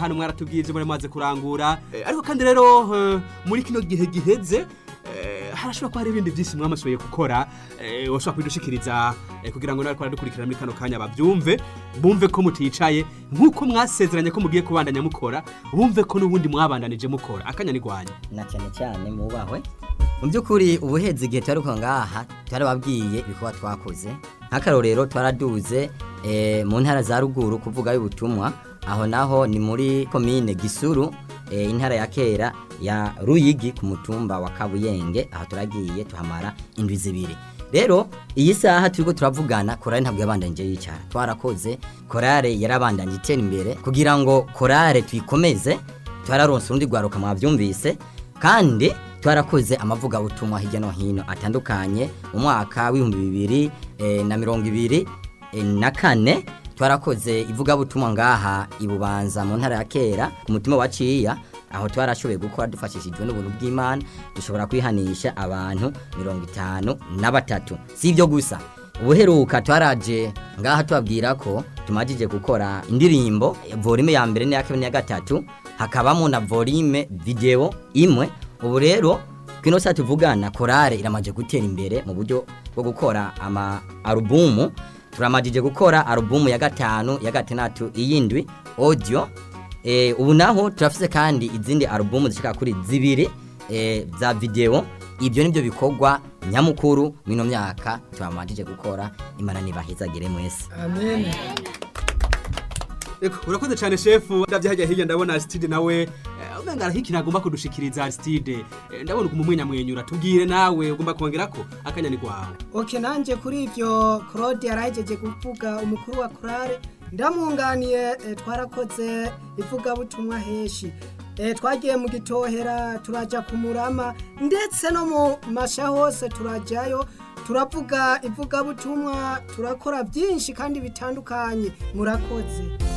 hano mwaratubwiye ibyo muri maze kurangura Eh, ariko kandi rero eh, muri kino gihe giheze eh, harashobora kuba hari ibindi byinshi mwamashoboye gukora eh, washobora kubidushikiriza eh, kugira ngo nawe twaradukurikirana muri kano kanya babyumve bumve ko muticaye nk'uko mwasezeranye ko mugiye kubandanya mukora bumve ko n'ubundi mwabandanije mukora akanya nigwanya na cyane cyane mubahwe mu by'ukuri ubuhezi igihe twari kuva ngaha twarababwiye ibikorwa twakoze nk'akarorero twaraduze eh, mu ntara za ruguru kuvuga y'ubutumwa aho naho ni muri komine gisuru eh, intara ya kera ya ruyigi ku mutumba wa kabuyenge aho turagiye tuhamara indwi zibiri rero iyi saha turiko turavugana korale ntabwo yabandanije yicara twarakoze korale yarabandanye itera imbere kugira ngo korale tuyikomeze twararonse urundi rwaruka mwabyumvise kandi twarakoze amavugabutumwa hirya no hino atandukanye mu mwaka w'ibihumbi bibiri eh, na mirongo ibiri eh, na kane twarakoze ivugabutumwa ngaha ibubanza mu ntara ya kera ku mutima wa ciya aho twarashoboye gukora dufashishijwe n'ubuntu bw'imana dushobora kwihanisha abantu mirongo itanu na batatu si ibyo gusa ubuheruka twaraje ngaha tubabwira ko tumajije gukora indirimbo volume ya mbere n'iya kabiri n'iya gatatu hakabamo na volume video imwe ubu rero kino saa tuvugana korale iramaje gutera imbere mu buryo bwo gukora ama alubumu turamajije gukora alubumu ya gatanu ya gatandatu iyindwi audio eh, ubu naho turafise kandi izindi alubumu zishika kuri zibiri eh, za video ibyo nibyo bikorwa nyamukuru mino myaka twamajije gukora imana nibahizagire mwese amen Eko, urakoze cyane shefu ndabye hajya hirya ndabona Aristide nawe eh, umenga arahiki ntagomba kudushikiriza Aristide Eh, ndabona ukumumwenya mwenyura tubwire nawe ugomba kongera ko akanya ni kwawe oke nanjye kuri ibyo claude yarahejeje kuvuga umukuru wa korale ndamwunganiye eh, twarakoze ivugabutumwa henshi Eh, twagiye mu gitohera turajya ku murama ndetse no mu masha hose turajyayo turavuga ivugabutumwa turakora byinshi kandi bitandukanye murakoze